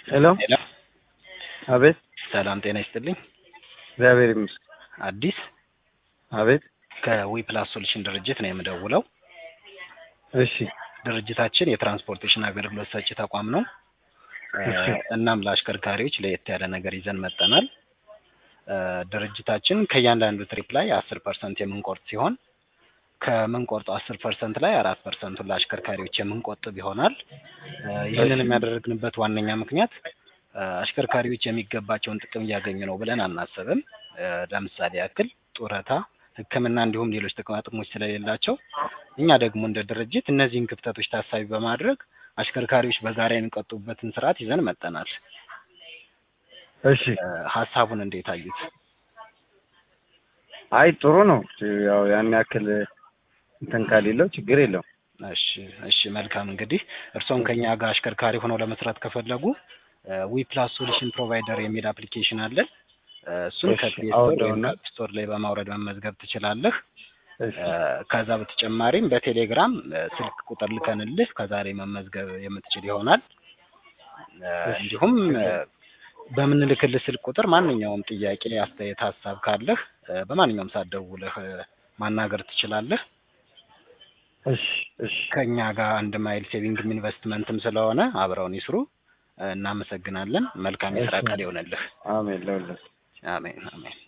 ሄሎ ሄሎ አቤት ሰላም ጤና ይስጥልኝ። እግዚአብሔር ይመስገን። አዲስ አቤት ከዊ ፕላስ ሶሉሽን ድርጅት ነው የምደውለው። እሺ ድርጅታችን የትራንስፖርቴሽን አገልግሎት ሰጪ ተቋም ነው። እሺ። እናም ለአሽከርካሪዎች ለየት ያለ ነገር ይዘን መጠናል። ድርጅታችን ከእያንዳንዱ ትሪፕ ላይ አስር ፐርሰንት የምንቆርጥ ሲሆን ከምንቆርጠው አስር ፐርሰንት ላይ አራት ፐርሰንቱን ለአሽከርካሪዎች የምንቆጥብ ይሆናል። ይህንን የሚያደርግንበት ዋነኛ ምክንያት አሽከርካሪዎች የሚገባቸውን ጥቅም እያገኙ ነው ብለን አናስብም። ለምሳሌ ያክል ጡረታ፣ ሕክምና እንዲሁም ሌሎች ጥቅማ ጥቅሞች ስለሌላቸው እኛ ደግሞ እንደ ድርጅት እነዚህን ክፍተቶች ታሳቢ በማድረግ አሽከርካሪዎች በጋራ የሚቆጥቡበትን ስርዓት ይዘን መጠናል። እሺ። ሀሳቡን እንዴት አዩት? አይ ጥሩ ነው። ያው ያን ያክል እንትን ከሌለው ችግር የለውም። እሺ እሺ መልካም እንግዲህ እርስዎም ከኛ ጋር አሽከርካሪ ሆነው ለመስራት ከፈለጉ ዊ ፕላስ ሶሉሽን ፕሮቫይደር የሚል አፕሊኬሽን አለን። እሱን እሺ፣ ከፕሌይ ስቶር ወይም አውርደውና- ከአፕ ስቶር ላይ በማውረድ መመዝገብ ትችላለህ። እሺ ከዛ በተጨማሪም በቴሌግራም ስልክ ቁጥር ልከንልህ ከዛ ላይ መመዝገብ የምትችል ይሆናል። እሺ። እንዲሁም በምንልክልህ ስልክ ቁጥር ማንኛውም ጥያቄ፣ አስተያየት፣ ሀሳብ ካለህ በማንኛውም ሰዓት ደውለህ ማናገር ትችላለህ። እሺ እሺ ከኛ ጋር አንድ ማይል ሴቪንግም ኢንቨስትመንትም ስለሆነ አብረውን ይስሩ። እናመሰግናለን። መልካም የስራ እሺ። ቀን ይሆንልህ። አሜን ለሁለት አሜን አሜን።